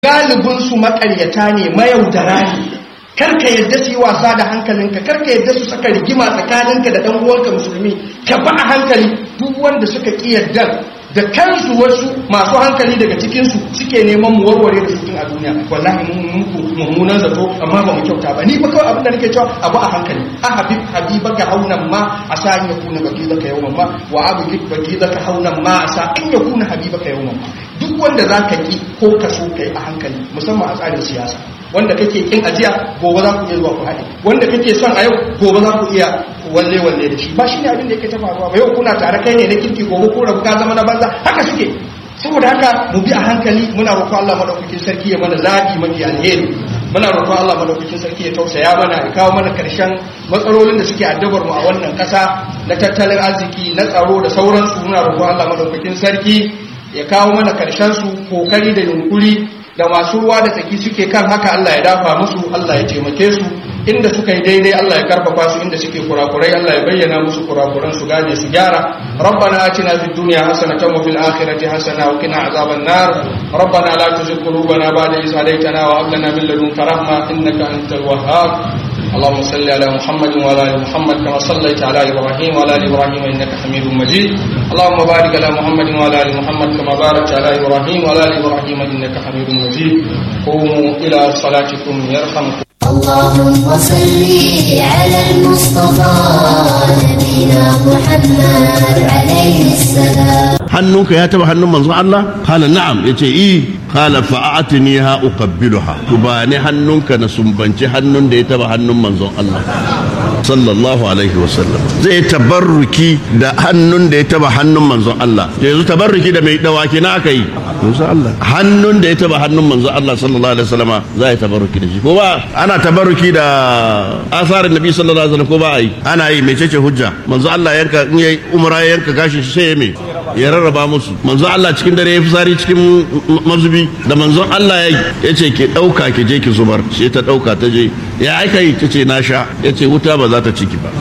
galibin su makaryata ne mayaudara ne karka yadda su yi wasa da hankalinka karka yadda su saka rigima tsakaninka da dan uwanka musulmi ka ba a hankali duk wanda suka ki yadda da kansu wasu masu hankali daga cikinsu suke neman mu warware da su a duniya wallahi mun muku mummunan zato amma ba mu kyauta ba ni ba kawai abin da nake cewa abu a hankali a habib habibaka haunan ma a sa an yakuna bakizaka yawman ma wa abu bakizaka haunan ma a sa an yakuna habibaka yawman ma duk wanda za ka ki ko ka so kai a hankali musamman a tsarin siyasa wanda kake kin ajiya gobe za ku iya zuwa ku haɗe wanda kake son a yau gobe za ku iya walle walle da shi ba shi ne abin da yake ta faruwa ba yau kuna tare kai ne na kirki gobe ko rabu ka zama na banza haka suke saboda haka mu bi a hankali muna roƙon Allah madaukakin sarki ya mana zabi mafi alheri muna roƙon Allah madaukakin sarki ya tausaya mana ya kawo mana karshen matsalolin da suke addabar mu a wannan ƙasa na tattalin arziki na tsaro da sauransu muna roƙon Allah madaukakin sarki ya kawo mana karshen su kokari da yunkuri da masu ruwa da tsaki suke kan haka Allah ya dafa musu Allah ya taimake su inda suka yi daidai Allah ya karfafa su inda suke kurakurai Allah ya bayyana musu kurakuran su gane su gyara rabbana atina fid dunya hasanatan wa fil akhirati hasana wa qina azaban nar rabbana la tuzigh qulubana ba'da idh hadaytana wa hab lana min ladunka rahma innaka antal wahhab اللهم صل على محمد وعلى ال محمد كما صليت على ابراهيم وعلى ال ابراهيم انك حميد مجيد اللهم بارك على محمد وعلى ال محمد كما باركت على ابراهيم وعلى ال ابراهيم انك حميد مجيد قوموا الى صلاتكم يرحمكم اللهم صل على المصطفى نبينا محمد عليه السلام hannunka ya taba hannun manzon Allah kala na'am yace i kala fa'atiniha uqabbiluha to ba ne hannunka na sumbanci hannun da ya taba hannun manzon Allah sallallahu alaihi wasallam zai tabarruki da hannun da ya taba hannun manzon Allah yanzu tabarruki da mai dawaki na aka yi manzon Allah hannun da ya taba hannun manzon Allah sallallahu alaihi wasallama za ya tabarruki da shi ko ba ana tabarruki da asarin nabi sallallahu alaihi wasallam ko ba ai ana yi mecece hujja manzon Allah yanka in yayi umra yanka gashi sai ya me ya rarraba musu manzon Allah cikin dare ya fitsari cikin mazubi da manzon Allah ya ya ce ke ɗauka ki je ki zubar sai ta ɗauka ta je ya aika yi ta ce na sha ya ce wuta ba za ta ciki ba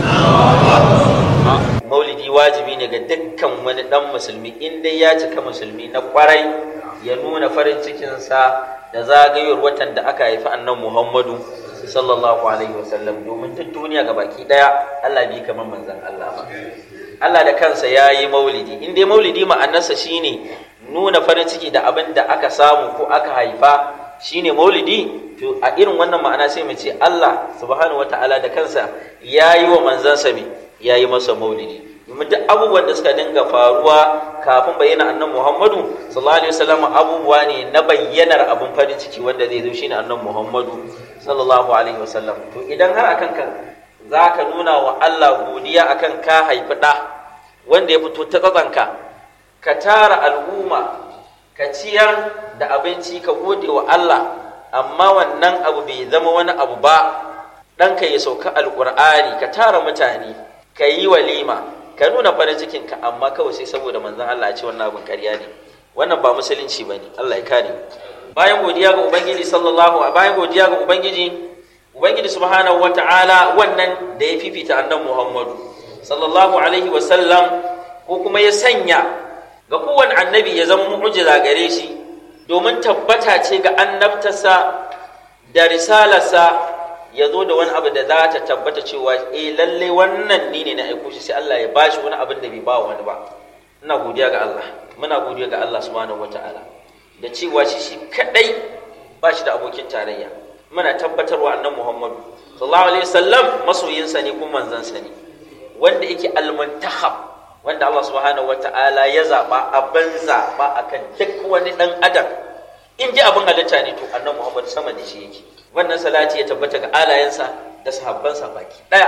maulidi wajibi ne ga dukkan wani dan musulmi in dai ya cika musulmi na kwarai ya nuna farin cikinsa da zagayowar watan da aka haifi annan muhammadu sallallahu alaihi wasallam domin duk duniya ga baki daya allah bi kamar manzan allah ba allah da kansa ya yi maulidi in dai maulidi ma'anarsa shine nuna farin ciki da abin da aka samu ko aka haifa shine maulidi to a irin wannan ma'ana sai mu ce Allah subhanahu wataala da kansa ya yi wa manzansa me ya yi masa maulidi domin duk abubuwan da suka dinga faruwa kafin bayyana annan Muhammadu sallallahu alaihi wasallam abubuwa ne na bayyanar abin farin ciki wanda zai zo shine annan Muhammadu sallallahu alaihi wasallam to idan har akan kan zaka nuna wa Allah godiya akan ka haifi da wanda ya fito ta tsatsanka ka tara al'umma ka ciyar da abinci ka gode wa Allah amma wannan abu bai zama wani abu ba ɗanka ya sauka alƙur'ani ka tara mutane ka yi walima ka nuna farin cikinka amma kawai sai saboda manzon Allah ya ce wannan abin ƙarya ne wannan ba musulunci bane Allah ya kare bayan godiya ga ubangiji sallallahu bayan godiya ga ubangiji ubangiji subhanahu wata'ala wannan da ya fifita annabi Muhammadu sallallahu alaihi wa sallam ko kuma ya sanya ga kowane annabi ya zama mu'jiza gare shi domin tabbata ce ga annabtarsa da risalarsa ya zo da wani abu da za ta tabbata cewa eh lalle wannan ni ne na aiko shi sai Allah ya bashi wani abin da bai ba wani ba ina godiya ga Allah muna godiya ga Allah subhanahu wataala da cewa shi shi kadai ba shi da abokin tarayya muna tabbatarwa annabi Muhammadu sallallahu alaihi wasallam masoyinsa ne kuma manzansa ne wanda yake al-muntakhab wanda Allah subhanahu wata'ala ya zaɓa abin zaɓa akan duk wani ɗan adam in ji abin halitta ne to annan Muhammad sama da shi yake wannan salati ya tabbata ga alayensa da sahabbansa baki ɗaya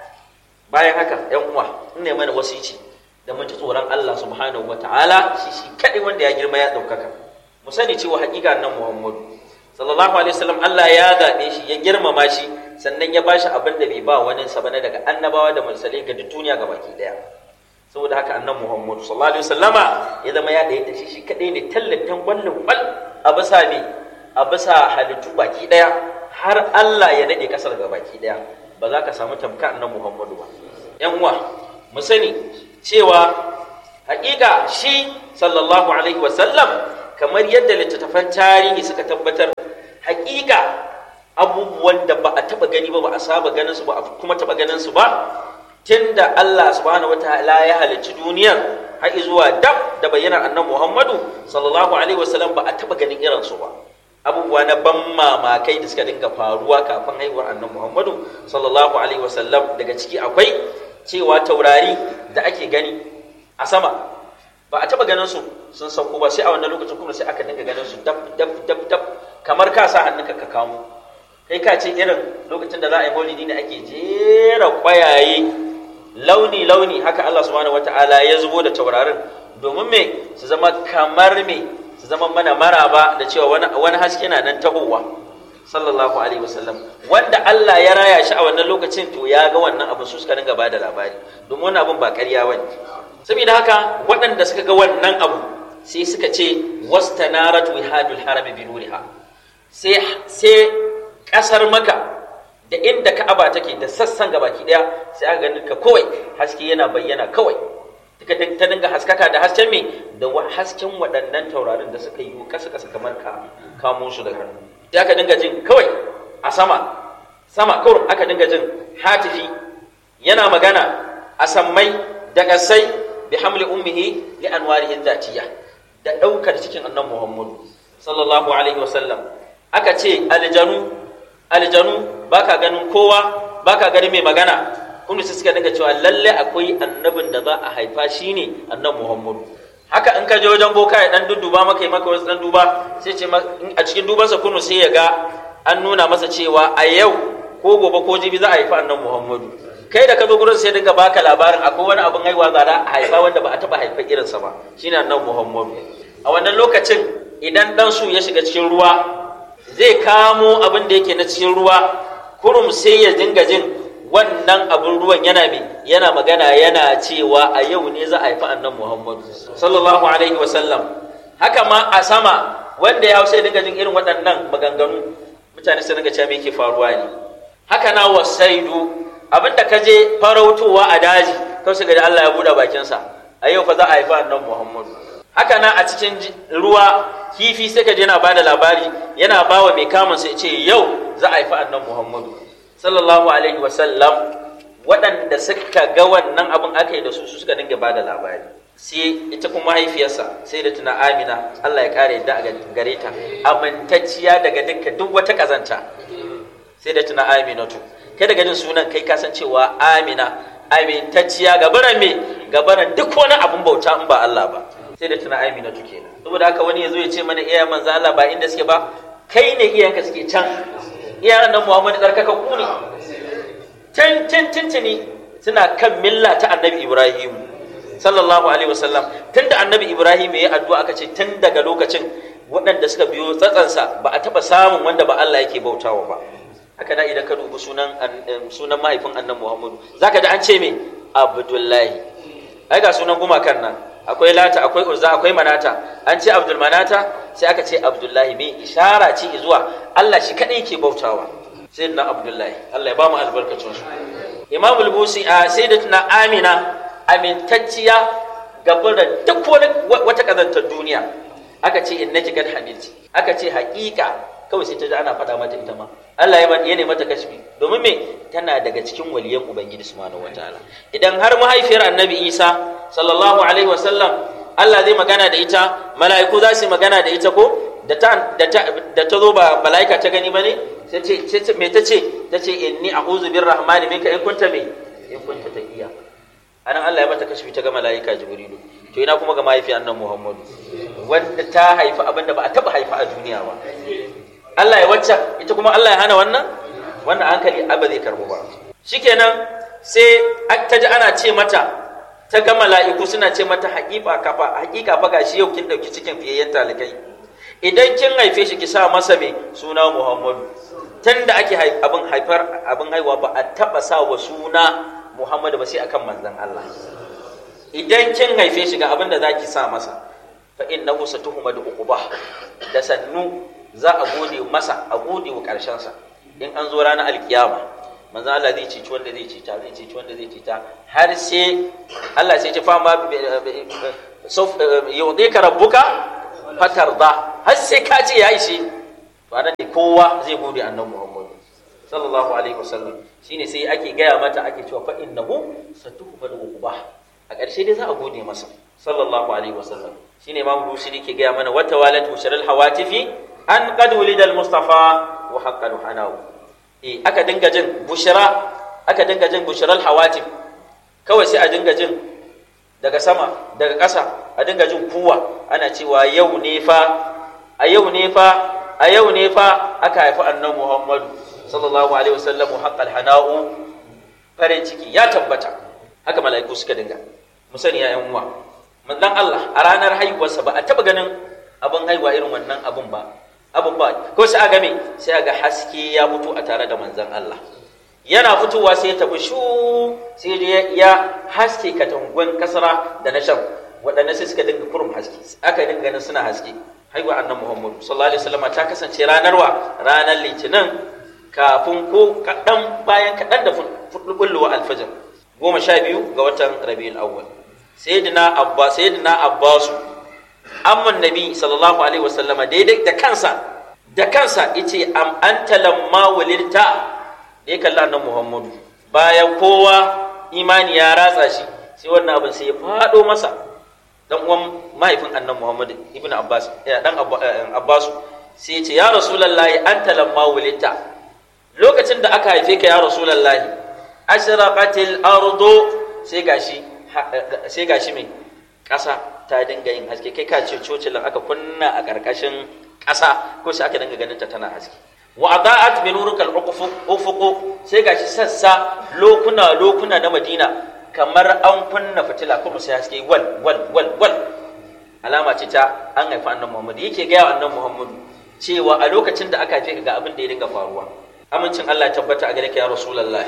bayan haka yan uwa in ne mana wasici da mun ji tsoron Allah subhanahu wata'ala shi shi kaɗai wanda ya girma ya ɗaukaka mu sani cewa haƙiƙa nan Muhammadu sallallahu alaihi wasallam Allah ya zaɓe shi ya girmama shi sannan ya bashi abin da bai ba wani sa bane daga annabawa da mursalai ga duk duniya ga baki ɗaya saboda haka annan muhammadu sallallahu alaihi wasallama ya zama ya ɗaya da shi shi kaɗai ne tallatan kwallon kwal a bisa me a bisa halittu baki ɗaya har Allah ya daɗe ƙasar ga baki ɗaya ba za ka samu tamka annan muhammadu ba yan uwa mu sani cewa haƙiƙa shi sallallahu alaihi wasallam kamar yadda littattafan tarihi suka tabbatar hakika abubuwan da ba a taba gani ba ba a saba ganin su ba a kuma taba ganin su ba tunda Allah subhanahu wataala ya halicci duniyar har zuwa dab da bayyanar annabi Muhammadu sallallahu alaihi wasallam ba a taba ganin irin su ba abubuwa na ban mamakai da suka dinga faruwa kafin haihuwar annabi Muhammadu sallallahu alaihi wasallam daga ciki akwai cewa taurari da ake gani a sama ba a taba ganin su sun sauko ba sai a wannan lokacin kuma sai aka dinga ganin su dab dab dab dab kamar ka sa hannunka ka kamo kai ka ce irin lokacin da za a yi maulidi ne ake jera kwayaye launi launi haka Allah subhanahu wataala ya zubo da taurarin domin me su zama kamar me su zama mana maraba da cewa wani wani haske na nan tahowa sallallahu alaihi wasallam wanda Allah ya raya shi a wannan lokacin to ya ga wannan abin su suka dinga bada labari domin wannan abin ba ƙarya bane saboda haka waɗanda suka ga wannan abu sai suka ce wastanarat wihadul harami bi nuriha sai sai kasar maka da inda ka'aba take da sassan gabaki daya sai aka ganin ka kawai haske yana bayyana kawai ta dinga haskaka da hasken me da hasken waɗannan taurarin da suka yi kasa kasa kamar ka kamo su da hannu sai aka dinga jin kawai a sama sama kawai aka dinga jin hatifi yana magana a sammai da kasai bi hamli ummihi li anwarihi dhatiya da daukar cikin annabi Muhammadu sallallahu alaihi wasallam aka ce aljanu aljanu baka ganin kowa baka ganin mai magana kuma su suka dinga cewa lalle akwai annabin da za a haifa shine annabi Muhammadu haka in ka je wajen boka ya dan dudduba maka yi maka wasu dan duba sai ce a cikin dubansa kunu sai ya ga an nuna masa cewa a yau ko gobe ko jibi za a haifa annabi Muhammadu kai da ka zo gurin sai dinga baka labarin akwai wani abin haihuwa za a haifa wanda ba a taba haifa irinsa ba shine annabi Muhammadu a wannan lokacin idan dan su ya shiga cikin ruwa zai kamo abin da yake na cikin ruwa kurum sai ya dinga jin wannan abin ruwan yana mai yana magana yana cewa a yau ne za a haifi annan muhammadu sallallahu alaihi wasallam haka ma a sama wanda ya hausa ya dinga jin irin waɗannan maganganu mutane su dinga cewa me yake faruwa ne haka na wasaidu abin da ka je farautowa a daji kawai su ga Allah ya buɗe bakinsa a yau fa za a haifi annan muhammadu haka na a cikin ruwa kifi sai ka je yana bada labari yana bawa mai kamun sai ce yau za a haifi annan muhammadu sallallahu alaihi wasallam waɗanda suka ga wannan abin aka yi da su su suka dinga bada labari sai ita kuma mahaifiyarsa sai da tuna amina allah ya kare yadda a gare ta amintacciya daga dukkan duk wata kazanta sai da tuna aminatu kai daga jin sunan kai kasancewa amina amintacciya gabaran me gabaran duk wani abin bauta in ba allah ba sai da tuna amina tu kenan saboda haka wani yazo ya ce mana iyayen manzo Allah ba inda suke ba kai ne iyayenka suke can iyayen nan Muhammadu tsarkaka ku ne tin tin tintini suna kan milla ta Annabi Ibrahim sallallahu alaihi wasallam tunda Annabi Ibrahim ya addu'a aka ce tun daga lokacin waɗanda suka biyo tsatsansa ba a taɓa samun wanda ba Allah yake bautawa ba haka da idan ka dubi sunan sunan mahaifin Annabi Muhammadu zaka ji an ce me Abdullahi ai ga sunan gumakan nan akwai lata akwai uzza akwai manata an ce abdul manata sai aka ce abdullahi mai ishara ce zuwa Allah shi kadai ke bautawa sai na abdullahi Allah ya ba mu albarkacin su imam al-busi a sayyidatuna amina amintacciya gaban da duk wani wata kazantar duniya aka ce innaki kad hamilti aka ce haƙiƙa kawai sai ta ji ana faɗa mata ita ma Allah ya ya mata kashfi domin me tana daga cikin waliyan ubangiji subhanahu wataala idan har mahaifiyar annabi Isa sallallahu alaihi wasallam Allah zai magana da ita mala'iku za su magana da ita ko da ta da ta da ta zo ba mala'ika ta gani bane sai ce me ta ce ta ce inni a'udhu birrahmani minka in kunta me in kunta taqiya anan Allah ya mata kashfi ta ga mala'ika jibrilu to ina kuma ga mahaifiyar annabi Muhammadu wanda ta haifi abinda ba a taba haifa a duniya ba Allah ya wacce ita kuma Allah ya hana wannan wannan hankali ba zai karbo ba shikenan sai ta ji ana ce mata ta ga mala'iku suna ce mata haƙiƙa kafa haƙiƙa fa gashi yau kin dauki cikin fiyayyen talikai idan kin haife shi ki sa masa me suna Muhammadu tunda ake abin haifar abin haihuwa ba a taba sa wa suna Muhammadu ba sai akan manzon Allah idan kin haife shi ga abin da zaki sa masa fa innahu satuhmadu uquba da sannu za a gode masa a gode wa sa in an zo ranar alkiyama manzo Allah zai cici wanda zai cita zai cici wanda zai cita har sai Allah sai ya fa ma yudika rabbuka fatar da har sai ka ce ya ishe to anan ne kowa zai gode annabi Muhammad sallallahu alaihi wasallam shine sai ake gaya mata ake cewa fa innahu satuhbal uqba a ƙarshe dai za a gode masa sallallahu alaihi wasallam shine imam busiri ke gaya mana wata walat usharal hawatifi an qad wulidal mustafa wa haqqal hanahu eh aka dinga jin bushra aka dinga jin bushral hawatif kawai sai a dinga jin daga sama daga ƙasa a dinga jin kuwa ana cewa yau ne fa a yau ne fa a yau ne fa aka haifi annabi Muhammadu sallallahu alaihi wasallam haqqal hana'u farin ciki ya tabbata haka mala'iku suka dinga mu sani ya yan uwa manzon Allah a ranar haihuwarsa ba a taba ganin abin haihuwa irin wannan abin ba abin ba ko sai a game sai a ga haske ya fito a tare da manzon Allah yana fitowa sai ya tafi shu sai ya haske katangon kasara da na shan waɗanda sai suka dinga kurum haske aka dinga ganin suna haske haihuwa annan muhammadu sallallahu alaihi wasallam ta kasance ranar wa ranar litinin kafin ko kaɗan bayan kaɗan da fulɓulluwa alfajir goma sha biyu ga watan rabiul awwal sayyidina abba sayyidina abbasu amman nabi sallallahu alaihi wasallama daidai da kansa da kansa yace am anta lamma walidta da ya kalli annan muhammadu bayan kowa imani ya ratsa shi sai wannan abin sai ya faɗo masa dan uwan mahaifin annan muhammadu ibn abbas dan abbasu sai ya ce ya rasulallahi anta lamma wulita lokacin da aka haife ka ya rasulallahi ashraqatil ardu sai gashi sai gashi mai ƙasa ta dinga yin haske kai ka ce cocilin aka kunna a ƙarƙashin ƙasa ko sai aka dinga ganin ta tana haske wa adaat bi nurikal ufuq sai gashi sassa lokuna lokuna na Madina kamar an kunna fitila kuma sai haske wal wal wal wal alama ce ta an haifa annabi Muhammad yake ga annabi Muhammad cewa a lokacin da aka haife ka ga abin da ya dinga faruwa amincin Allah ya tabbata a gare ka ya rasulullahi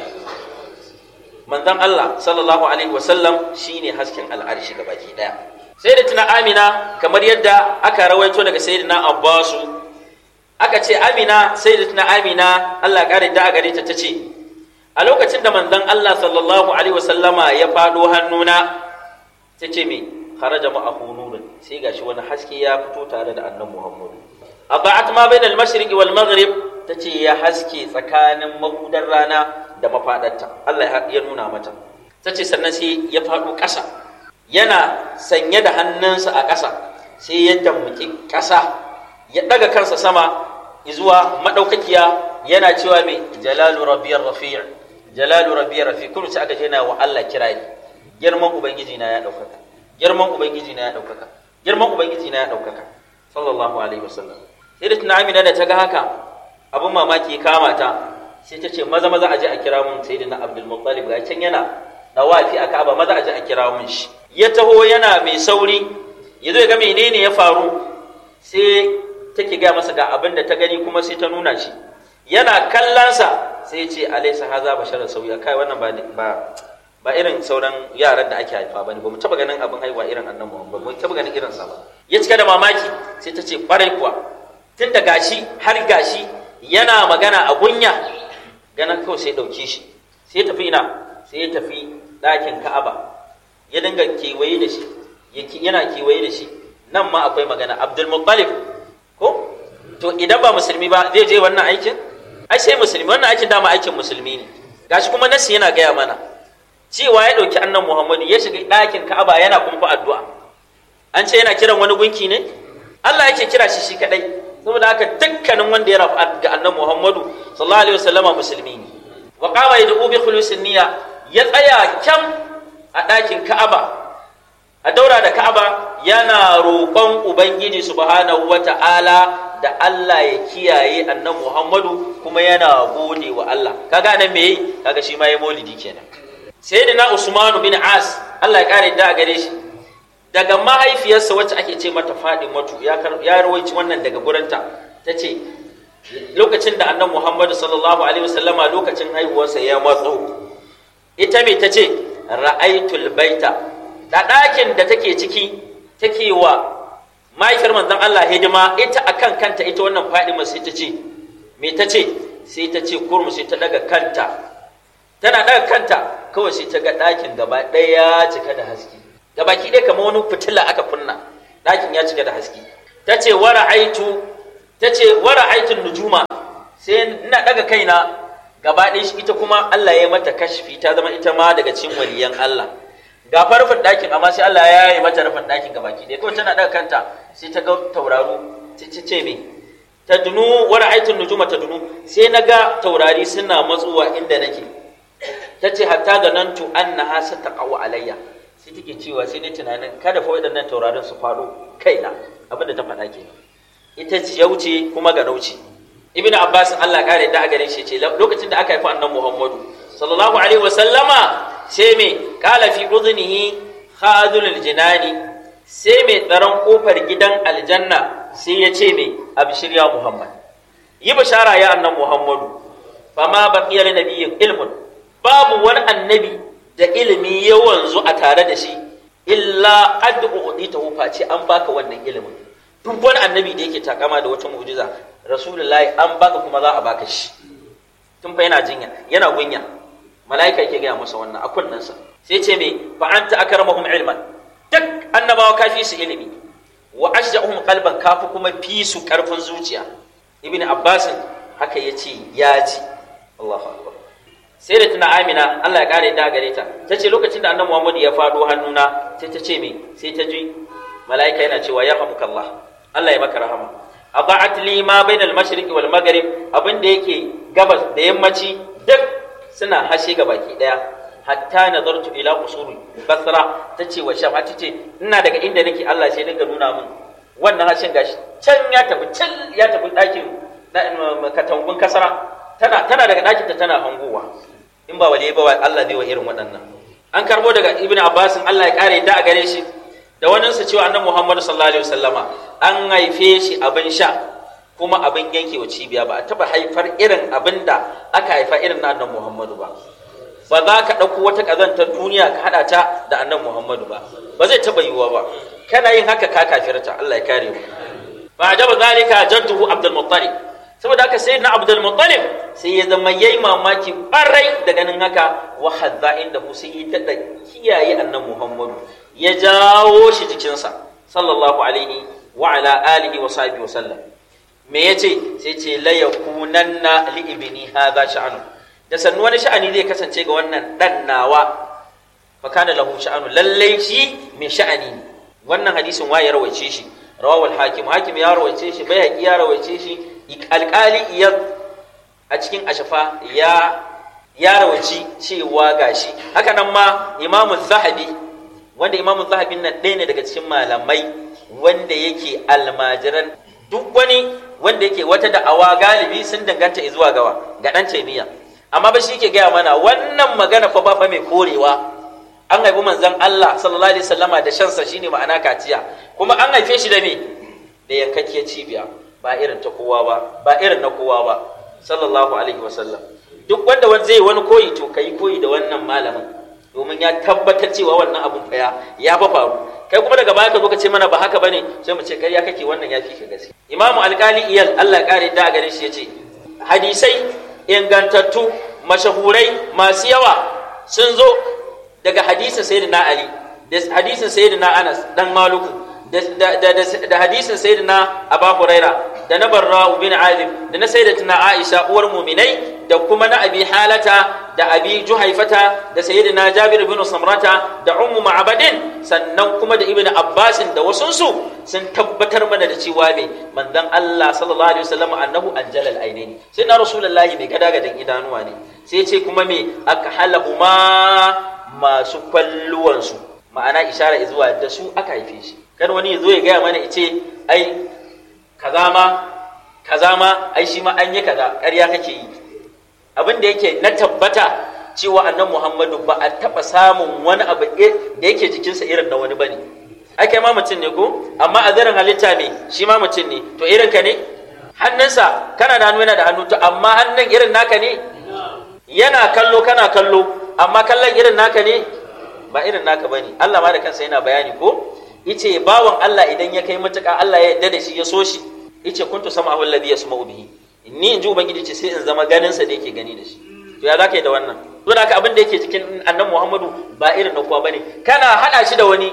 manzon Allah sallallahu alaihi wasallam shine hasken al'arshi gabaki daya sai da tuna Amina kamar yadda aka rawaito daga sayyidina Abbasu aka ce amina sai da tuna amina allah ƙarin da a gare ta ta ce a lokacin da manzon allah sallallahu alaihi wasallama ya faɗo hannuna ta ce me kharaja ma'ahu nurun sai gashi wani haske ya fito tare da annan muhammadu aba'at ma bainal mashriqi wal maghrib ta ce ya haske tsakanin mahudar rana da mafaɗarta allah ya nuna mata ta ce sannan sai ya faɗo ƙasa yana sanye da hannunsa a ƙasa sai ya dammuki ƙasa ya ɗaga kansa sama zuwa maɗaukakiya yana cewa mai jalalu rabbiyar rafi'a jalalu rabbiyar rafi kullu sai aka ce yana wa Allah kirari girman ubangiji na ya ɗaukaka girman ubangiji na ya ɗaukaka girman ubangiji na ya ɗaukaka sallallahu alaihi wasallam sai da tuna amina da ta ga haka abin mamaki ya kama ta sai ta ce maza maza a je a kira mun sai na abdul muttalib ga can yana dawafi a ka'aba maza a je a kira mun shi ya taho yana mai sauri ya zo ya ga menene ya faru sai take gaya masa ga abin da ta gani kuma sai ta nuna shi yana kallonsa sai ce alaisa haza basharar sauya kai wannan ba ba ba irin sauran yaran da ake haifa bane ba mu taba ganin abin haihuwa irin annan Muhammad ba mu taba ganin irin sa ba ya cika da mamaki sai ta ce kwarai kuwa tun da gashi har gashi yana magana a gunya ganin kawai sai dauke shi sai tafi ina sai ya tafi ɗakin Ka'aba ya dinga kewaye da shi yana kewaye da shi nan ma akwai magana Abdul Muttalib ko to idan ba musulmi ba zai je wannan aikin ai sai musulmi wannan aikin dama aikin musulmi ne gashi kuma nasi yana gaya mana cewa ya ɗauki annan muhammadu ya shiga ɗakin ka'aba yana kumfa addu'a an ce yana kiran wani gunki ne allah yake kira shi shi kaɗai saboda haka dukkanin wanda ya rafa ga annan muhammadu sallallahu alaihi wasallama musulmi ne wa qama yad'u bi khulusin niyya ya tsaya kyam a ɗakin ka'aba a daura da ka'aba yana roƙon ubangiji subhanahu wata'ala da Allah ya kiyaye annan Muhammadu kuma yana gode wa Allah kaga nan me yi kaga shi ma ya maulidi kenan sayyidina Usman bin As Allah ya kare da gare shi daga mahaifiyarsa wacce ake ce mata Fadimatu ya ya rawaici wannan daga gurinta tace lokacin da annan Muhammadu sallallahu alaihi wasallama lokacin haihuwarsa ya matso ita me tace ra'aitul baita da ɗakin da take ciki take wa mahaifiyar manzon Allah hidima ita akan kanta ita wannan Fadima sai ta ce me ta ce sai ta ce kurmu sai ta daga kanta tana daga kanta kawai sai ta ga ɗakin gaba ɗaya ya cika da haske gabaki ɗaya kamar wani fitila aka kunna ɗakin ya cika da haske tace wara'aitu tace wara'aitu nujuma sai ina daga kaina gaba ɗaya shi ita kuma Allah ya yi mata kashfi ta zama ita ma daga cikin waliyan Allah ga farfin ɗakin amma sai Allah ya yi mata rufin ɗakin gaba ki ɗaya kawai tana daga kanta sai ta ga tauraro ta ce me ta dunu wani aitin nujuma ta dunu sai na ga taurari suna matsuwa inda nake ta ce hatta ga nan tu an na hasa ta ƙawo alayya sai take cewa sai ne tunanin kada fa waɗannan taurarin su faɗo kaina abinda ta faɗa ke ita ce ya wuce kuma ga nauci ibn abbas Allah kare da gare shi ce lokacin da aka haifi annabi muhammadu sallallahu alaihi wa sallama sai me kala fi udhnihi khadul jinani sai mai tsaron kofar gidan aljanna sai ya ce me abshir ya muhammad yi bishara ya annan muhammadu fama baqiya li nabiyyin ilmun babu wani annabi da ilimi ya wanzu a tare da shi illa qad u'titahu face an baka wannan ilimin duk wani annabi da yake takama da wata mu'jiza rasulullahi an baka kuma za a baka shi tun fa yana jinya yana gunya mala'ika yake gaya masa wannan a kunnensa sai ce me fa anta akramahum ilman duk annabawa kafi su ilimi wa ashja'uhum qalban kafi kuma fi su karfin zuciya ibn abbas haka yace ya ji Allahu akbar sai da tuna amina Allah ya kare da gare ta tace lokacin da annabi Muhammad ya fado hannuna sai ta ce me sai ta ji mala'ika yana cewa ya hamukallah Allah ya maka rahama adaat li ma bainal mashriqi wal maghrib abin da yake gabas da yammaci duk suna hashe ga baki daya hatta nazartu ila usul basra tace wa sham tace ina daga inda nake Allah sai dinga nuna min wannan hashin gashi can ya tafi can ya tafi dakin katangun kasara tana tana daga dakin ta tana hangowa in ba wale ba Allah zai wa irin waɗannan an karbo daga ibnu abbas Allah ya kare da a gare shi da wani su cewa annabi Muhammad sallallahu alaihi wasallama an haife shi abin sha kuma abin yanke wa cibiya ba a taba haifar irin abin da aka haifa irin na annabi Muhammadu ba ba za ka ɗauko wata ƙazantar duniya ka haɗa ta da annabi Muhammadu ba ba zai taba yiwuwa ba kana yin haka ka kafirta Allah ya kare mu ba jaba zalika jadduhu Abdul Muttalib saboda haka sai na Abdul Muttalib sai ya zama yayi mamaki ƙwarai da ganin haka wa hadza inda hu sai ya tada kiyaye annabi Muhammadu ya jawo shi jikinsa sallallahu alaihi wa ala alihi wa sahbihi wa sallam me yace sai ce la yakunanna li ibni hadha sha'anu da sannu wani sha'ani zai kasance ga wannan dan nawa fa kana lahu sha'anu lallai shi mai sha'ani ne wannan hadisin waye rawaice shi rawawul hakim hakim ya rawaice shi bai ya rawaice shi alƙali iyad a cikin ashafa ya ya rawaci cewa gashi haka nan ma imamu zahabi wanda imamu zahabin nan ɗaya ne daga cikin malamai wanda yake almajiran duk wani wanda yake wata da'awa galibi sun danganta zuwa gawa ga ɗan taimiyya amma ba shi ke gaya mana wannan magana fa ba fa mai korewa an haifi manzon Allah sallallahu alaihi wasallama da shansa shine ma'ana kaciya kuma an haife shi da me da yankakkiyar cibiya ba irin ta kowa ba ba irin na kowa ba sallallahu alaihi wasallam duk wanda wani zai wani koyi to kai koyi da wannan malamin domin ya tabbatar cewa wannan abun fa ya fa faru kai kuma daga baya ka zo ka ce mana ba haka bane sai mu ce kai ya kake wannan ya fi ka gaske imamu alkali iyal Allah kare da gare shi yace hadisai ingantattu mashahurai masu yawa sun zo daga hadisin sayyidina ali da hadisin sayyidina anas dan maluku da hadisin sayyidina abu huraira da na barra bin azib da na sayyidatina aisha uwar muminai da kuma na abi halata da abi juhaifata da sayyidina jabir bin samrata da ummu ma'abadin sannan kuma da ibnu abbasin da wasunsu sun tabbatar mana da cewa me manzon Allah sallallahu alaihi wasallam annahu anjalal ainaini sai na rasulullahi mai gada gadan idanuwa ne sai ce kuma me akhalahuma masu kwalluwansu ma'ana ishara zuwa da su aka haife shi kan wani ya zo ya gaya mana ce ai kaza ma kaza ma ai shi ma an yi kaza ƙarya kake yi abin da yake na tabbata cewa annan muhammadu ba a taɓa samun wani abu da yake jikinsa irin na wani ba ne ai kai ma mutum ne ko amma a zarin halitta ne shi ma mutum ne to irin ka ne hannunsa kana da hannu yana da hannu to amma hannun irin naka ne yana kallo kana kallo amma kallon irin naka ne ba irin naka bane Allah ma da kansa yana bayani ko yace bawan Allah idan ya kai matuƙa Allah ya yarda da shi ya so shi yace kuntu sama'u alladhi yasma'u bihi ni in ji ubangiji ce sai in zama ganin sa da yake gani da shi to ya zaka yi da wannan to da abin da yake cikin annabi Muhammadu ba irin na kowa bane kana hada shi da wani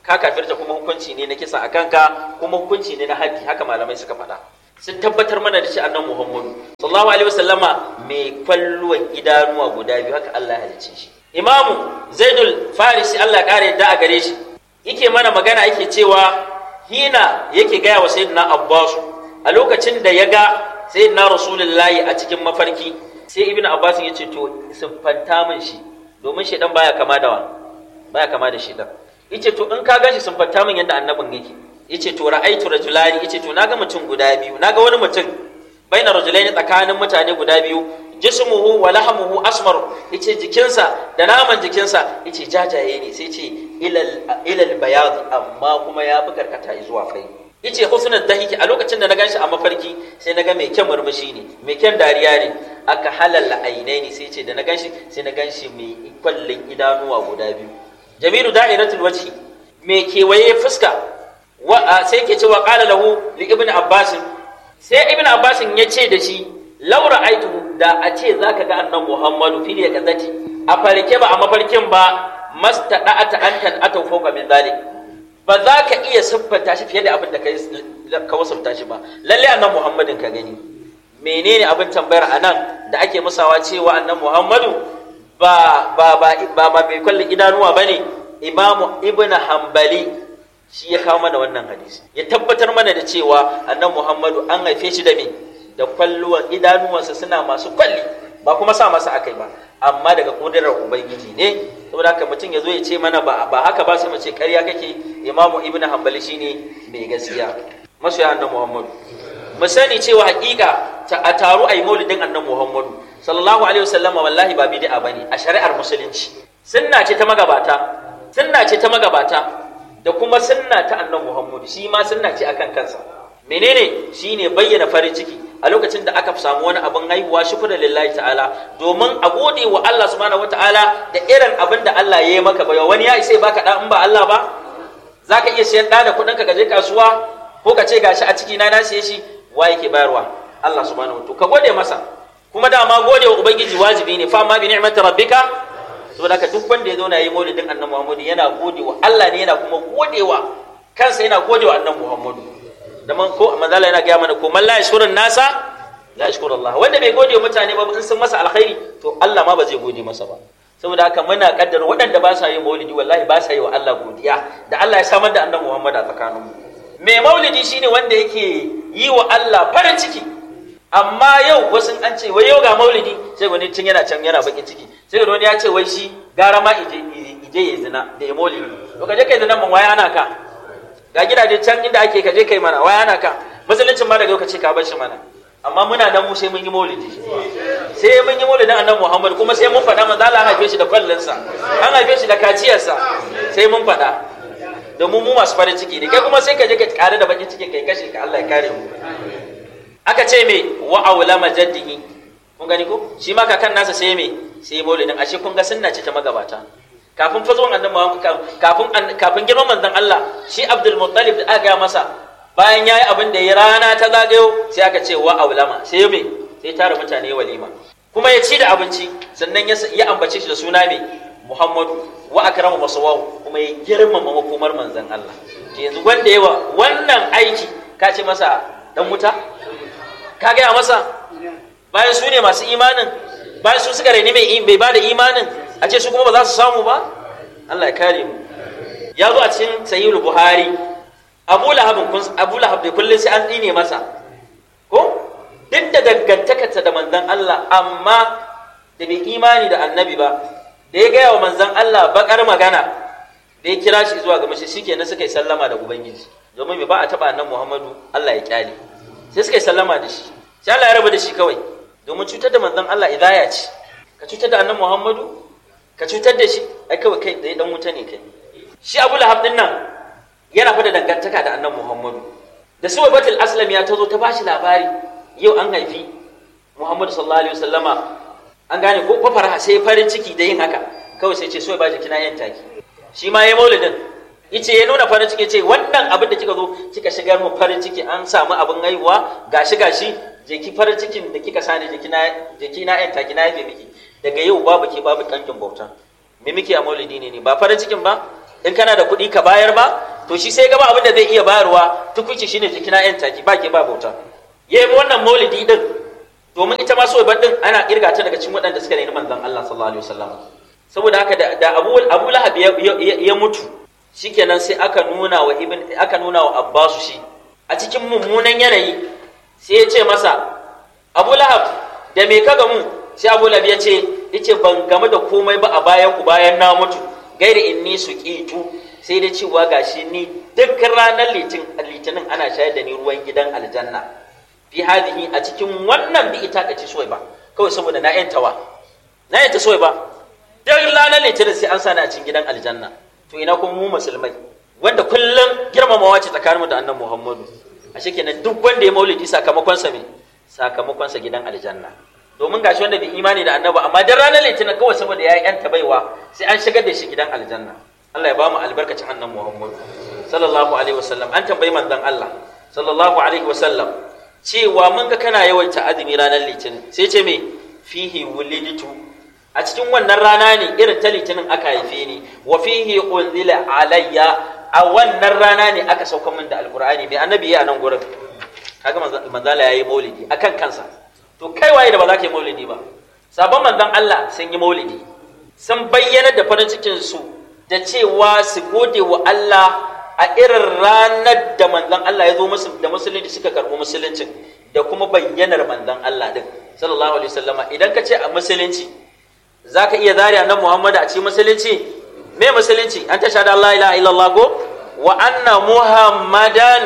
ka kafirta kuma hukunci ne na kisa a kanka kuma hukunci ne na haddi haka malamai suka faɗa sun tabbatar mana da shi annan muhammadu sallallahu alaihi wasallama mai kwalluwan idanuwa guda biyu haka Allah ya halicce shi imamu zaidul farisi Allah ya kare yadda a gare shi yake mana magana yake cewa hina yake gaya wa sayyidina abbas a lokacin da ya ga sayyidina rasulullahi a cikin mafarki sai ibn abbas ya ce to siffanta min shi domin shedan baya kama da wa baya kama da shedan yace to in ka gashi siffanta min yadda annabin yake yace to ra'aitu rajulani yace to naga mutum guda biyu naga wani mutum baina rajulaini tsakanin mutane guda biyu jismuhu wa lahmuhu asmar yace jikinsa da naman jikinsa yace jajaye ne sai ce ilal ilal bayad amma kuma ya fi karkata zuwa fai yace husnul dahiki a lokacin da na ganshi a mafarki sai naga mai kyan murmushi ne mai kyan dariya ne aka halalla ainai ne sai ce da na ganshi sai na ganshi mai kwallon idanuwa guda biyu jamilu da'iratul wajhi mai kewaye fuska wa sai ke cewa qala lahu li ibn abbas sai ibn abbas ya ce da shi laura aitu da a ce zaka ga annan muhammadu fil yaqazati a farke ba a mafarkin ba mastada'ata antan atau fawqa min zalik ba za ka iya siffanta shi fiye da abin da ka wasafta shi ba lalle annan muhammadin ka gani menene abin tambayar anan da ake musawa cewa annan muhammadu ba ba ba ba ba mai kwallon idanuwa bane imamu ibn hanbali shi ya kawo mana wannan hadisi ya tabbatar mana da cewa annan muhammadu an haife shi da me da kwalluwan idanuwansa suna masu kwalli ba kuma sa masa akai ba amma daga kudirar ubangiji ne saboda haka mutum ya zo ya ce mana ba ba haka ba sai mu ce ƙarya kake imamu ibn hanbali shine mai gaskiya masoya annan muhammadu mu sani cewa hakika ta a taru a yi maulidin annan muhammadu sallallahu alaihi wasallama wallahi ba bid'a bane a shari'ar musulunci sunna ce ta magabata sunna ce ta magabata da kuma sunna ta annan muhammadu shi ma sunna ce akan kansa menene shine bayyana farin ciki a lokacin da aka samu wani abin haihuwa shukura lillahi ta'ala domin a gode wa Allah subhanahu wataala da irin abin da Allah ya yi maka ba wani ya isa baka da in ba Allah ba zaka iya siyan da da kuɗin ka je kasuwa ko ka ce gashi a ciki na na siye shi wa yake bayarwa Allah subhanahu wataala ka gode masa kuma dama gode wa ubangiji wajibi ne fa ma bi ni'mati rabbika saboda haka duk wanda ya zo na yi maulidin annabi Muhammadu yana gode wa Allah ne yana kuma gode wa kansa yana gode wa annabi Muhammadu da man ko manzala yana gaya mana ko man la yashkurun nasa la yashkuru Allah wanda bai gode wa mutane ba in sun masa alkhairi to Allah ma ba zai gode masa ba saboda haka muna kaddara waɗanda ba sa yin maulidi wallahi ba sa yi wa Allah godiya da Allah ya samar da annabi Muhammad a tsakaninmu mai maulidi shine wanda yake yi wa Allah farin ciki amma yau wasu an ce wai yau ga maulidi sai wani tun yana can yana bakin ciki sai wani ya ce wai shi gara ma ije ije ya zina da ya maulidi to ka je kai zina mun waya ana ka ga gidaje can inda ake ka je kai mana waya ana ka musuluncin ma daga yau ka ce ka bar shi mana amma muna nan mu sai mun yi maulidi sai mun yi maulidin annabi Muhammad kuma sai mun faɗa manzo Allah an haife shi da kwallinsa an haife shi da kaciyarsa sai mun faɗa domin mu masu farin ciki ne kai kuma sai ka je ka kare da bakin cikin kai kashe ka Allah ya kare mu aka ce me wa aulama jaddihi kun gani ko shi ma kakan nasa sai me sai maulidin ashe kun ga sunna ce ta magabata kafin fazuwan annabi Muhammad kafin kafin girman manzon Allah shi Abdul Muttalib da aka ga masa bayan yayi abin da ya rana ta zagayo sai aka ce wa aulama sai me sai tara mutane walima kuma ya ci da abinci sannan ya ambace shi da suna me Muhammadu wa akramu masawahu kuma ya girmama makomar manzon Allah to yanzu wanda yawa wannan aiki ka ce masa dan wuta ka gaya masa bayan su ne masu imanin bayan su suka raini mai bai ba da imanin a ce su kuma ba za su samu ba Allah ya kare mu ya zo a cikin sahihul buhari abu lahab kun abu lahab da kullun sai an dine masa ko duk da dangantakarsa da manzon Allah amma da bai imani da annabi ba da ya gaya wa manzon Allah bakar magana da ya kira shi zuwa ga mashi shikenan suka yi sallama da ubangiji domin ba a taba annabi Muhammadu Allah ya kyale sai suka yi sallama da shi sai Allah ya raba da shi kawai domin cutar da manzon Allah idaya ce ka cutar da annabi Muhammadu ka cutar da shi ai kawai kai da dan wuta ne kai shi Abu Lahab din nan yana fa da dangantaka da annabi Muhammadu da su batul aslam ya tazo ta bashi labari yau an haifi Muhammadu sallallahu alaihi wasallama an gane ko fa faraha sai farin ciki da yin haka kawai sai ce so ba jikina yan taki shi ma yayi maulidin yace ya nuna farin ciki ce wannan abin da kika zo kika shigar mu farin ciki an samu abin haihuwa gashi gashi je ki farin cikin da kika sani je kina je kina yan taki na yafe miki daga yau babu ki babu kankin bauta me muke a maulidi ne ne ba farin cikin ba in kana da kuɗi ka bayar ba to shi sai gaba abin da zai iya bayarwa tukuci shine jikina yan taki ba ke ba bauta yayi wannan maulidi din domin ita ma so din ana kirga ta daga cikin waɗanda suka nemi manzon Allah sallallahu alaihi wasallam saboda haka da Abu Abu Lahab ya mutu shikenan sai aka nuna wa ibn aka nuna wa Abbasu shi a cikin mummunan yanayi sai ya ce masa Abu Lahab da me ka gamu sai Abu Lahab ya ce yace ban game da komai ba a bayan ku bayan na mutu gairi inni suqitu sai dai cewa gashi ni duk ranar litinin ana shayar da ni ruwan gidan aljanna fi hadhihi a cikin wannan bi ita kace soyi ba kawai saboda na yantawa na yanta soyi ba duk ranar litinin sai an sani a cikin gidan aljanna to ina kuma mu musulmai wanda kullum girmamawa ce tsakaninmu da annabi Muhammadu ashe kenan duk wanda ya maulidi sakamakon sa me sakamakon sa gidan aljanna domin gashi wanda bai imani da annabi amma dan ranar litinin kawai saboda ya yanta baiwa sai an shigar da shi gidan aljanna Allah ya ba mu albarkacin annabi Muhammadu sallallahu alaihi wasallam an tambayi manzon Allah sallallahu alaihi wasallam cewa mun ga kana yawaita azumi ranar litinin sai ce me fihi wuliditu a cikin wannan rana ne irin ta litinin aka haife ni wa fihi unzila alayya a wannan rana ne aka sauka min da alqur'ani mai annabi ya nan gurin kaga manzala yayi maulidi akan kansa to kai waye da ba za ka yi maulidi ba sabon manzon Allah sun yi maulidi sun bayyana da farin cikin su da cewa su gode wa Allah a irin ranar da manzon Allah ya zo musu da musulunci suka karɓi musuluncin da kuma bayyanar manzon Allah din sallallahu alaihi wasallama idan ka ce a musulunci zaka iya zari annabi Muhammad a cikin musulunci me musulunci an ta shahada Allah ilaha illallah ko wa anna muhammadan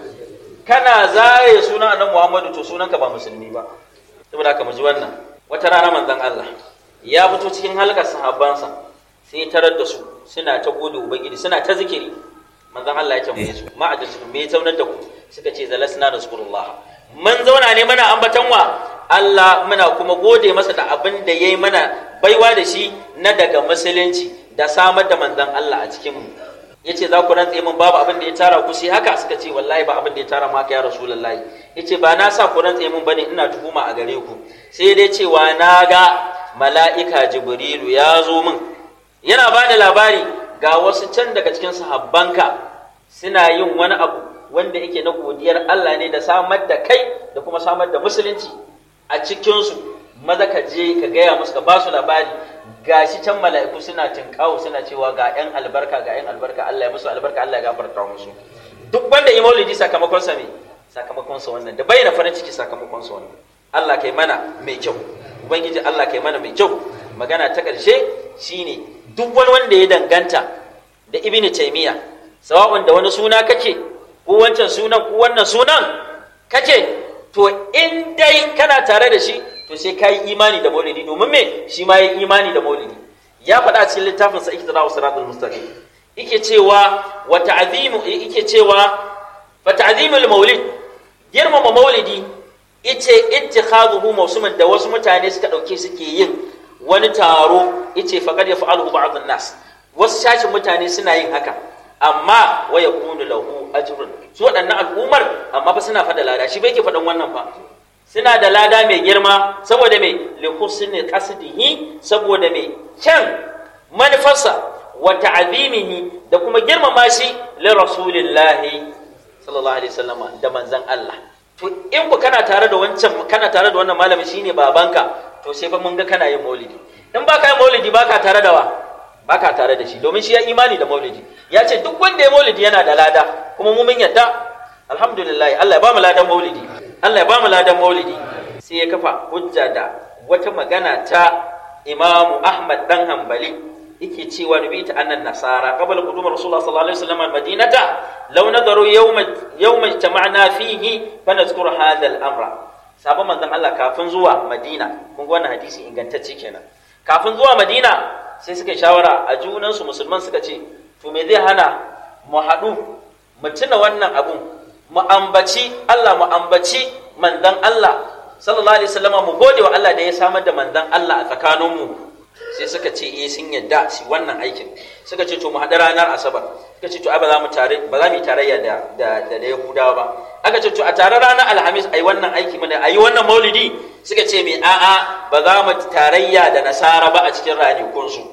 kana zare sunan annabi Muhammadu to sunanka ba musulmi ba saboda haka mu ji wannan wata rana manzon Allah ya fito cikin halkar sahabbansa sai tarar da su suna ta gode ubangiji suna ta zikiri manzon Allah ya tambaye su ma a me zaunar da ku suka ce zalasna rasulullah mun zauna ne mana ambatan wa Allah muna kuma gode masa da abin da yayi mana baiwa da shi na daga musulunci da samar da manzon Allah a cikin mu yace za ku rantse min babu abin da ya tara ku sai haka suka ce wallahi ba abin da ya tara maka ya rasulullahi yace ba na sa ku rantse min bane ina tuhuma a gare ku sai dai cewa na ga mala'ika jibrilu ya zo min yana ba da labari ga wasu can daga cikin sahabbanka suna yin wani abu wanda yake na godiyar Allah ne da samar da kai da kuma samar da musulunci a cikinsu maza ka je ka gaya musu ka ba su labari ga shi can mala'iku suna tinkawo suna cewa ga 'yan albarka ga 'yan albarka Allah ya musu albarka Allah ya gafarta musu duk wanda ya maulidi sakamakon sa me sakamakon sa wannan da bayyana farin ciki sakamakon sa wannan Allah kai mana mai kyau ubangiji Allah kai mana mai kyau magana ta ƙarshe shine duk wani wanda ya danganta da ibn taymiya sawa'un da wani suna kake ko wancan sunan ko wannan sunan kake to in dai kana tare da shi to sai ka yi imani da maulidi domin me shi ma ya yi imani da maulidi ya faɗa cikin littafin sa iktida wa siratul mustaqim yake cewa wa ta'zimu yake cewa fa ta'zimul maulid girmama maulidi ice ittikhadhuhu mawsuman da wasu mutane suka dauke suke yin wani taro yace faqad yaf'aluhu ba'd an-nas wasu shashin mutane suna yin haka amma wa yakunu lahu ajrun su waɗannan al'ummar amma fa suna fada lada shi bai ke faɗan wannan fa suna da lada mai girma saboda mai li husni qasdihi saboda mai kyan manufarsa wa ta'zimihi da kuma girmama shi li rasulillahi sallallahu alaihi wasallam da manzon Allah to in ku kana tare da wancan kana tare da wannan malamin shine babanka to sai fa mun ga kana yin maulidi in baka yin maulidi baka tare da wa baka tare da shi domin shi ya imani da maulidi ya ce duk wanda ya maulidi yana da lada kuma mu mun yadda alhamdulillah Allah ya ba mu ladan maulidi Allah ya ba mu ladan maulidi sai ya kafa hujja da wata magana ta Imam Ahmad dan Hanbali yake cewa nabi ta annan nasara qabla qudum rasulullah sallallahu alaihi wasallam madinata law nadaru yawma yawma ijtama'na fihi fa nazkur hadha al-amra sabon manzon Allah kafin zuwa Madina kun ga wannan hadisi ingantacce kenan kafin zuwa Madina sai suka shawara a junansu musulman suka ce to me zai hana mu haɗu mu tuna wannan abun mu ambaci Allah mu ambaci manzon Allah sallallahu alaihi wasallama mu gode wa Allah da ya samar da manzon Allah a tsakaninmu sai suka ce eh sun yadda shi wannan aikin suka ce to mu haɗu ranar asabar suka ce to ai ba za mu tare ba za mu yi tarayya da da da Yahudawa ba aka ce to a tare ranar alhamis ai wannan aiki mana ayi wannan maulidi suka ce me a'a ba za mu tarayya da nasara ba a cikin ranakunsu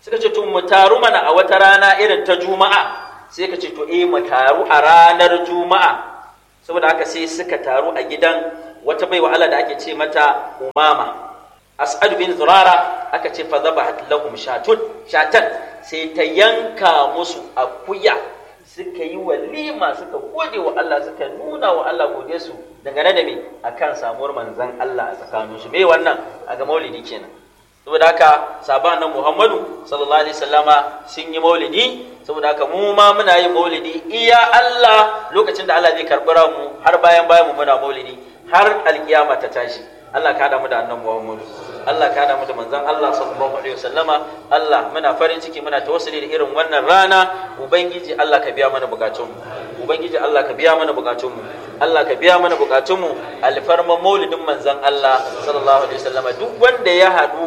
suka ce to mu taru mana a wata rana irin ta juma'a sai ka ce to eh mu taru a ranar juma'a saboda haka sai suka taru a gidan wata baiwa Allah da ake ce mata umama as'ad bin zurara aka ce fa zabahat lahum shatun shatan sai ta yanka musu akuya suka yi walima suka gode wa Allah suka nuna wa Allah gode su dangane da me akan samuwar manzon Allah a tsakaninsu me wannan a ga maulidi kenan saboda haka sahaban nan Muhammadu sallallahu alaihi wasallama sun yi maulidi saboda haka mu ma muna yin maulidi iya Allah lokacin da Allah zai karɓi mu har bayan bayan mu muna maulidi har alkiyama ta tashi Allah ka damu da annan Muhammadu Allah ka damu da manzon Allah sallallahu alaihi wasallama Allah muna farin ciki muna tawassuli da irin wannan rana ubangiji Allah ka biya mana bukatun mu ubangiji Allah ka biya mana bukatun mu Allah ka biya mana bukatun mu alfarman maulidin manzon Allah sallallahu alaihi wasallama duk wanda ya haɗu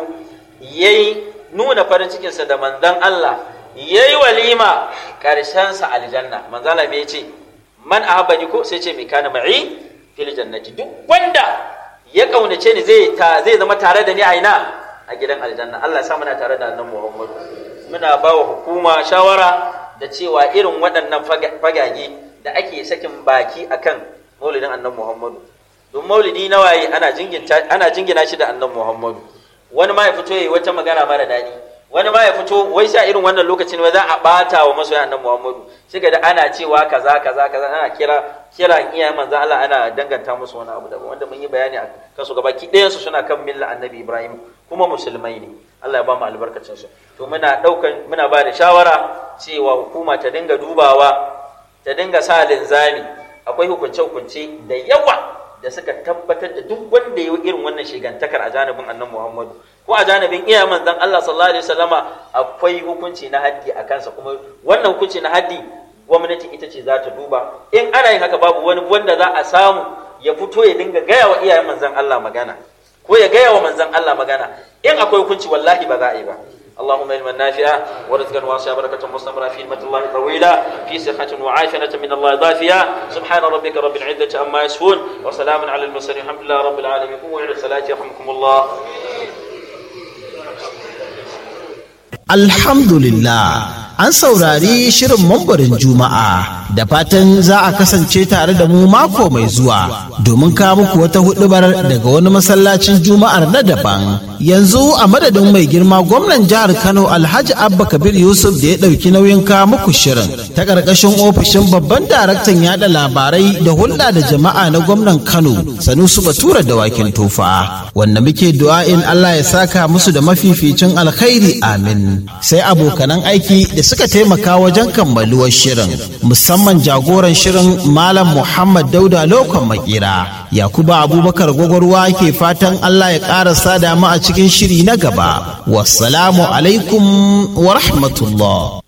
yayi nuna farin cikinsa da manzon Allah yayi walima karshen sa aljanna manzon Allah me yace man ahabbani ko sai ce me kana ma'i fil jannati duk wanda ya kaunace ni zai ta zai zama tare da ni a ina a gidan aljanna Allah ya sa muna tare da annabi Muhammad muna ba wa hukuma shawara da cewa irin waɗannan fagage da ake sakin baki akan maulidin annabi Muhammadu don maulidi na waye ana jingina ana jingina shi da annabi Muhammadu wani ma ya fito yayi wata magana mara daɗi wani ma ya fito wai sai irin wannan lokacin wai za a bata wa masoyan annabi Muhammadu sai ga da ana cewa kaza kaza kaza ana kira kira iyayen manzon Allah ana danganta musu wani abu daban wanda mun yi bayani a kasu gabaki ɗayan su suna kan milla annabi Ibrahim kuma musulmai ne Allah ya ba mu albarkacin su to muna daukan muna ba da shawara cewa hukuma ta dinga dubawa ta dinga sa linzami akwai hukunce hukunce da yawa da suka tabbatar da duk wanda ya yi irin wannan shigantakar a janibin annabi Muhammadu ko a janibin iya manzon Allah sallallahu alaihi wasallama akwai hukunci na haddi a kansa kuma wannan hukunci na haddi gwamnati ita ce za ta duba in ana yin haka babu wani wanda za a samu ya fito ya dinga gaya wa iyayen manzon Allah magana ko ya gaya wa manzon Allah magana in akwai hukunci wallahi ba za a yi ba اللهم علما نافعا ورزقا واسعا بركة مستمرة في نعمة الله طويلة في صحة وعافية من الله ضافية سبحان ربك رب العزة عما يصفون وسلام على المرسلين الحمد لله رب العالمين قوموا إلى الصلاة يرحمكم الله Alhamdulillah an saurari shirin mambarin Juma'a da fatan za a kasance tare da mu mako mai zuwa domin kawo muku wata hudubar daga wani masallacin Juma'ar na daban. Yanzu a madadin mai girma gwamnan jihar Kano Alhaji Abba Kabir Yusuf da ya ɗauki nauyin kawo muku shirin ta ƙarƙashin ofishin babban daraktan yada labarai da hulɗa da jama'a na gwamnan Kano Sanusi Batura da Wakin Tufa wanda muke du'a'in Allah ya saka musu da mafificin alkhairi amin. sai abokanan aiki da suka taimaka wajen kammaluwar shirin musamman jagoran shirin malam muhammad dauda lokon makera yakuba abubakar gwagwarwa ke fatan allah ya ƙara sada mu a cikin shiri na gaba wassalamu alaikum wa rahmatullah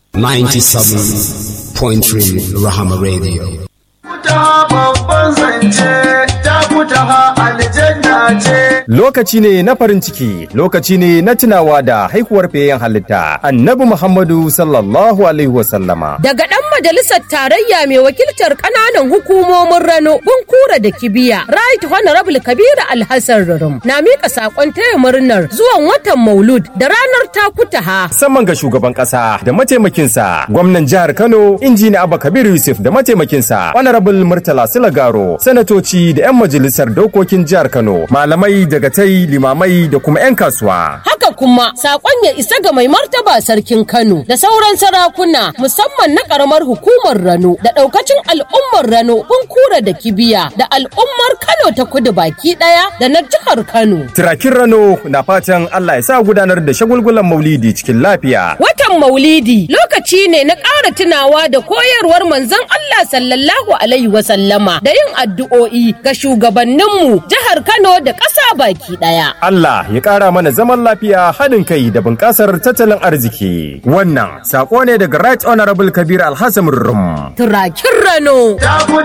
97.3 Rahama Radio. ta babban zance ta fita aljanna ce. Lokaci ne na farin ciki, lokaci ne na tunawa da haihuwar fiyayyen halitta, annabi Muhammadu sallallahu Alaihi wasallama. Daga ɗan majalisar tarayya mai wakiltar ƙananan hukumomin Rano, Bunkura da Kibiya, Right Honorable Kabiru Alhassan Rurum, na miƙa saƙon taya murnar zuwan watan Maulud da ranar Takutaha. Musamman ga shugaban ƙasa da mataimakinsa, gwamnan jihar Kano, injini Abba Kabir Yusuf da mataimakinsa, Honorable Murtala Silagaro, sanatoci da 'yan majalisar dokokin jihar Kano, malamai daga tai limamai da kuma 'yan kasuwa. Haka kuma saƙon ya isa ga mai martaba sarkin Kano da sauran sarakuna musamman na ƙaramar hukumar Rano da ɗaukacin al'ummar Rano Bunkura da Kibiya da al'ummar Kano ta kudu baki ɗaya da na jihar Kano. Tirakin Rano na fatan Allah ya sa gudanar da shagulgulan Maulidi cikin lafiya. Watan Maulidi lokaci ne na ƙara tunawa da koyarwar manzon Allah sallallahu alaihi wasallama da yin addu'o'i ga shugabanninmu jihar Kano da ƙasa baki ɗaya. Allah ya ƙara mana zaman lafiya haɗin kai da bunƙasar tattalin arziki. Wannan saƙo ne daga Right Honorable Kabir Alhassan Rum. Turakin Rano. Ta